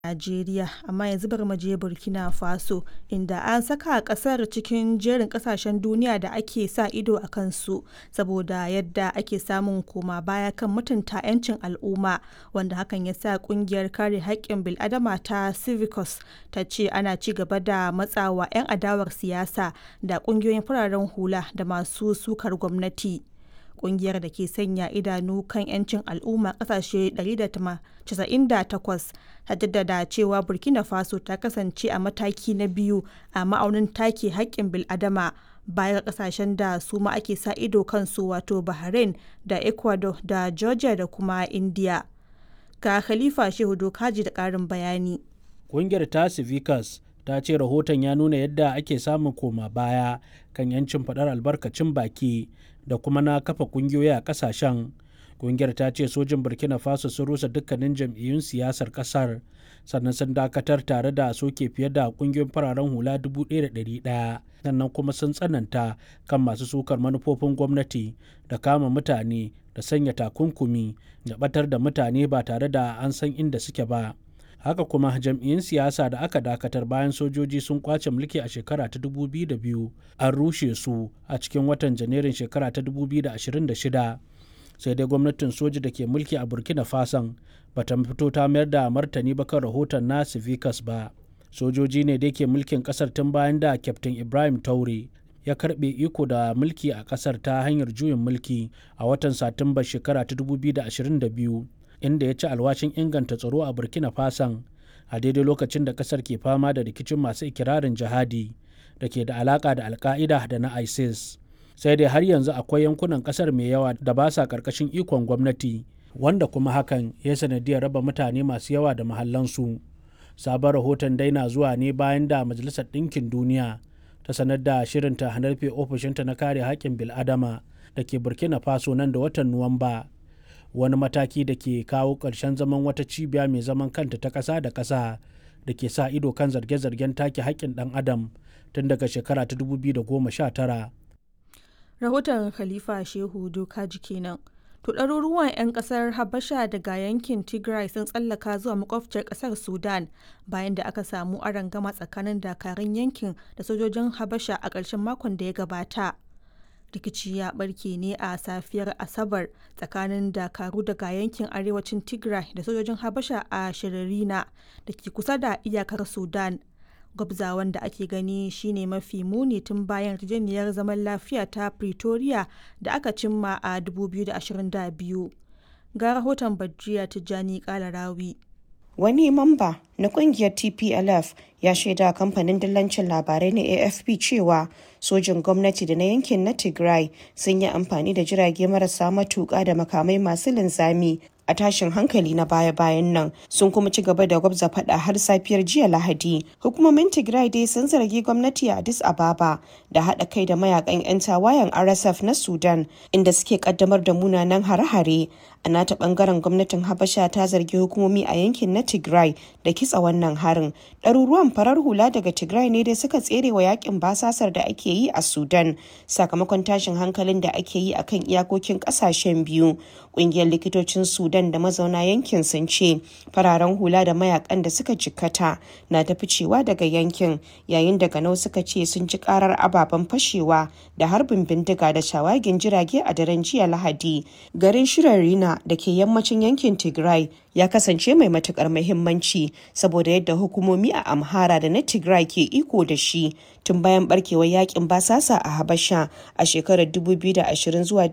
Najeriya, amma yanzu bari mu je Burkina Faso, inda an saka ƙasar cikin jerin ƙasashen duniya da ake sa ido a kansu saboda yadda ake samun koma baya kan mutunta 'yancin al'umma, wanda hakan ya sa ƙungiyar kare haƙƙin bil'adama ta Civicus ta ce ana ci gaba da matsawa 'yan adawar siyasa da ƙungiyoyin fararen hula da masu sukar gwamnati. Ƙungiyar da ke sanya idanu kan 'yancin al'umma ƙasashe 198 ta jaddada cewa Burkina Faso ta kasance a mataki na biyu a ma'aunin take haƙƙin bil'adama baya ga ƙasashen da su ma ake sa ido kansu wato Bahrain da Ecuador da Georgia da kuma India. Ga Khalifa Shehu Dokaji da ƙarin bayani. Ƙungiyar ta Civicus ta ce rahoton ya nuna yadda ake samun koma baya kan 'yancin faɗar albarkacin baki da kuma na kafa ƙungiyoyi a ƙasashen. Ƙungiyar ta ce sojin Burkina Faso sun rusa dukkanin jam'iyyun siyasar ƙasar sannan sun dakatar tare da soke fiye da ƙungiyoyin fararen hula 1,100 sannan kuma sun tsananta kan masu sukar manufofin gwamnati da kama mutane da sanya takunkumi da ɓatar da mutane ba tare da an san inda suke ba. haka kuma jam'iyyun siyasa da aka dakatar bayan sojoji sun kwace mulki a shekara ta 2002 an rushe su a cikin watan janairun shekara ta 2026 sai dai gwamnatin soji da ke mulki a burkina fason bata fito ta mayar da martani ba kan rahoton na civicus ba sojoji ne da ke mulkin kasar tun bayan da kyaftin ibrahim taure ya karbe iko da mulki a kasar ta hanyar juyin mulki a watan satumba shekara ta 2022 inda ya ci alwashin inganta tsaro a burkina fason a daidai lokacin da kasar ke fama da rikicin masu ikirarin jihadi da ke da alaka da alka'ida da na isis sai dai har yanzu akwai yankunan kasar mai yawa da ba sa karkashin ikon gwamnati wanda kuma hakan ya sanadiyar raba mutane masu yawa da mahallansu sabon rahoton dai na zuwa ne bayan da majalisar ɗinkin duniya ta sanar da shirinta na rufe ofishinta na kare haƙƙin bil'adama da ke burkina faso nan da watan nuwamba wani mataki da ke kawo ƙarshen zaman wata cibiya mai zaman kanta ta ƙasa da ƙasa da ke sa ido kan zarge-zargen take haƙƙin ɗan adam tun daga shekara ta 2019. Rahoton Khalifa Shehu Dokaji kenan. To ɗaruruwan 'yan ƙasar Habasha daga yankin Tigray sun tsallaka zuwa makwabciyar ƙasar Sudan bayan da aka samu arangama tsakanin dakarun yankin da sojojin Habasha a ƙarshen makon da ya gabata. rikici ya barke ne a safiyar asabar tsakanin dakaru daga yankin arewacin tigray da sojojin habasha a shiririna da ke kusa da iyakar sudan gwabzawan da ake gani shine mafi muni tun bayan yarjejeniyar zaman lafiya ta pretoria da aka cimma a 2022 ga rahoton bajiya tijjani kalarawi wani mamba na kungiyar tplf ya shaida kamfanin dillancin labarai na afp cewa sojin gwamnati da na yankin na tigray sun yi amfani da jirage marasa matuƙa da makamai masu linzami a tashin hankali na baya-bayan nan sun kuma ci gaba da gwabza fada har safiyar jiya lahadi hukumomin tigray dai sun zargi gwamnati a addis ababa da haɗa kai da mayakan 'yan tawayen rsf na sudan inda suke kaddamar da munanan hare-hare a nata bangaren gwamnatin habasha ta zargi hukumomi a yankin na tigray da kitsa wannan harin ɗaruruwan farar hula daga tigray ne dai suka tsere wa yakin basasar da ake yi a sudan sakamakon tashin hankalin da ake yi akan iyakokin ƙasashen biyu ƙungiyar likitocin sudan da mazauna yankin sun ce fararen hula da mayakan da suka jikkata na ta ficewa daga yankin yayin da ganau suka ce sun ji karar ababen fashewa da harbin bindiga da shawagin jirage a daren jiya lahadi garin shirarina da ke yammacin yankin tigray ya kasance mai matukar muhimmanci saboda yadda hukumomi a amhara da na tigray ke iko da shi tun bayan barkewar yakin basasa a habasha a shekarar 2020 zuwa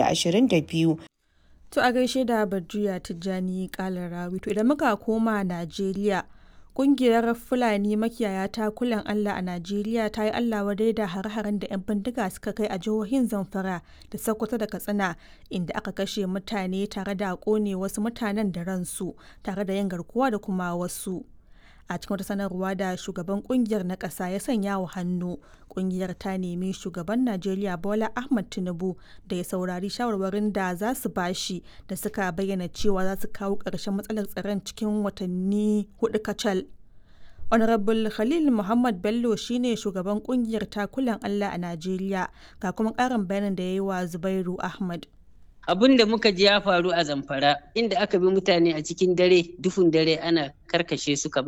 2022 To a gaishe da Badriya Tijjani Kalarawi. To idan muka koma Najeriya, kungiyar Fulani makiyaya ta kulan Allah a Najeriya ta yi Allah wadai da har-haren da 'yan bindiga suka kai a jihohin Zamfara da Sokoto da Katsina inda aka kashe mutane tare da kone wasu mutanen da ransu tare da yin garkuwa da kuma wasu. a cikin wata sanarwa da shugaban kungiyar na ƙasa ya sanya wa hannu kungiyar ta nemi shugaban najeriya bola ahmad tinubu da ya saurari shawarwarin da za su bashi da suka bayyana cewa za su kawo ƙarshen matsalar tsaron cikin watanni hudu kacal honorable khalil muhammad bello shine shugaban kungiyar takulan allah a najeriya ga kuma ƙarin bayanin da ya yi wa zubairu ahmad abin da muka ji ya faru a zamfara inda aka bi mutane a cikin dare duhun dare ana karkashe su kamar